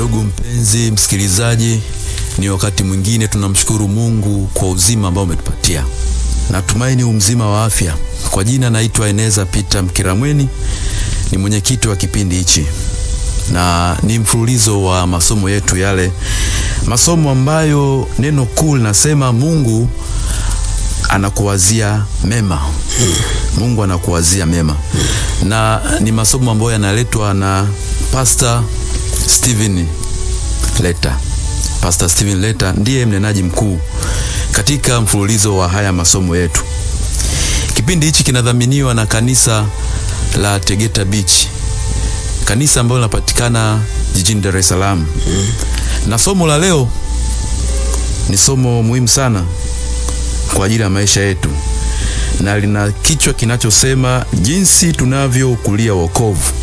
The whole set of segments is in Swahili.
Ndugu mpenzi msikilizaji, ni wakati mwingine tunamshukuru Mungu kwa uzima ambao umetupatia. Natumaini umzima wa afya. Kwa jina naitwa Eneza Peter Mkiramweni, ni mwenyekiti wa kipindi hichi, na ni mfululizo wa masomo yetu yale, masomo ambayo neno kuu linasema Mungu anakuwazia mema. Mungu anakuwazia mema, na ni masomo ambayo yanaletwa na Pastor Steven Leta. Pastor Steven Leta ndiye mnenaji mkuu katika mfululizo wa haya masomo yetu. Kipindi hichi kinadhaminiwa na kanisa la Tegeta Beach, kanisa ambalo linapatikana jijini Dar es Salaam. Na somo la leo ni somo muhimu sana kwa ajili ya maisha yetu, na lina kichwa kinachosema jinsi tunavyoukulia wokovu.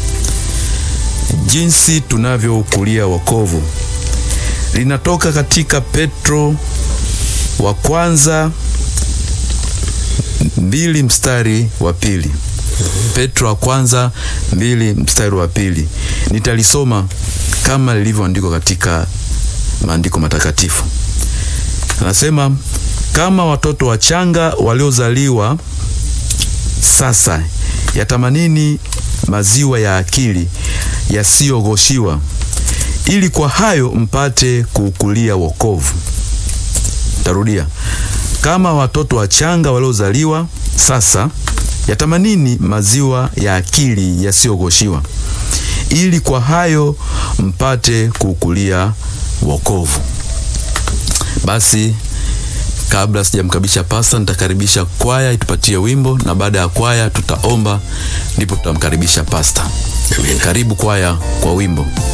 Jinsi tunavyoukulia wokovu linatoka katika Petro wa kwanza mbili mstari wa pili. Petro wa kwanza mbili mstari wa pili. Nitalisoma kama lilivyoandikwa katika maandiko matakatifu. Anasema, kama watoto wachanga waliozaliwa sasa, yatamanini maziwa ya akili yasiyogoshiwa, ili kwa hayo mpate kuukulia wokovu. Tarudia, kama watoto wachanga waliozaliwa sasa, yatamanini maziwa ya akili yasiyogoshiwa, ili kwa hayo mpate kuukulia wokovu. Basi kabla sijamkaribisha pasta, nitakaribisha kwaya itupatie wimbo, na baada ya kwaya tutaomba, ndipo tutamkaribisha pasta. Karibu kwaya kwa wimbo.